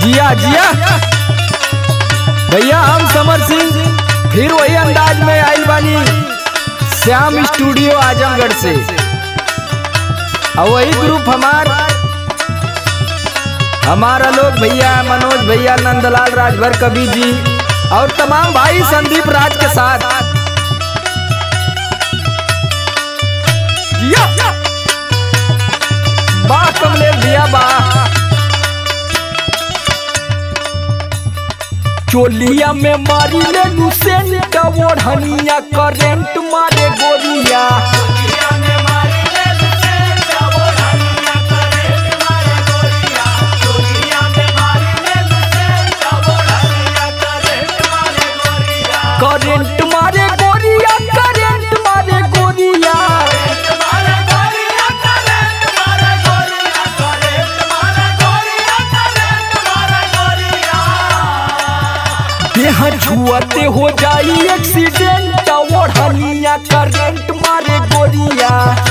जिया जिया भैया हम समर सिंह फिर वही अंदाज में आइल बानी श्याम स्टूडियो आजमगढ़ से और वही ग्रुप हमार हमारा लोग भैया मनोज भैया नंदलाल राजभर कवि जी और तमाम भाई संदीप राज के साथ जिया वाह कमलेश भैया वाह चोलिया में मारी ले लुसेंट ओढ़निया करेंट मारे गोरिया करेंट मारे गोरिया करेंट मारे गोरिया देह छुअते हो जाई एक्सीडेंट ओढ़निया करेंट मारे गोरिया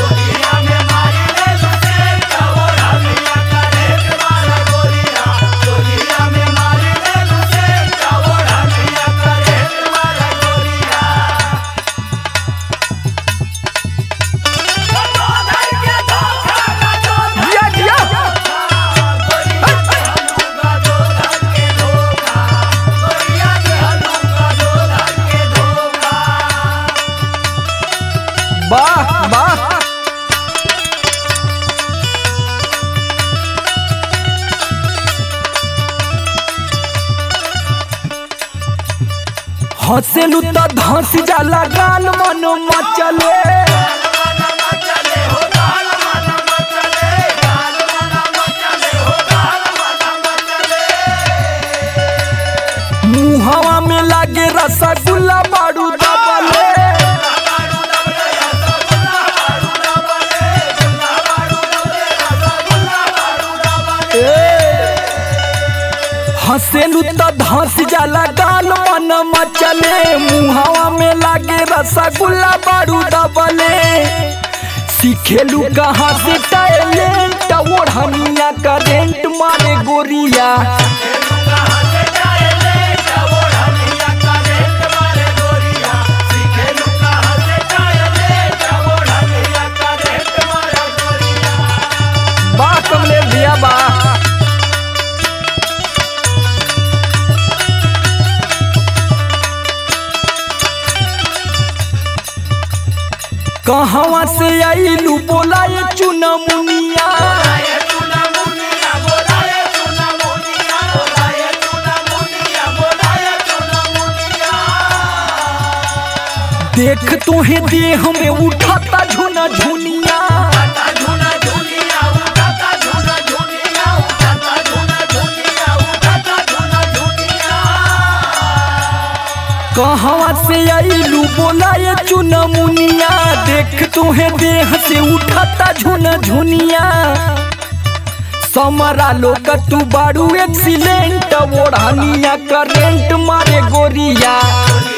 जिया जिया वाह वाह हंसेलू त धंस जाला गाल मन मचले मुहवा में लागे रसगुल्ला बाड़ू दबले हंसेलू त धंस जाला गाल मन मचले मुहवा में लागे रसगुल्ला बाड़ू दबले सीखेलू कहाँ से टैलेंट ओढ़निया करेंट मारे गोरिया वाह कमलेश भैया वाह कहवा से आइलू बोला ये चुनमुनिया देख तुहे देह में उठाता झुना झुनिया कहवा से आइलू बोला ये चुनमुनिया देख तुहे देह से उठाता झुना झुनिया समरा लोग तू बाड़ू एक्सीलेंट ओढ़निया करेंट मारे गोरिया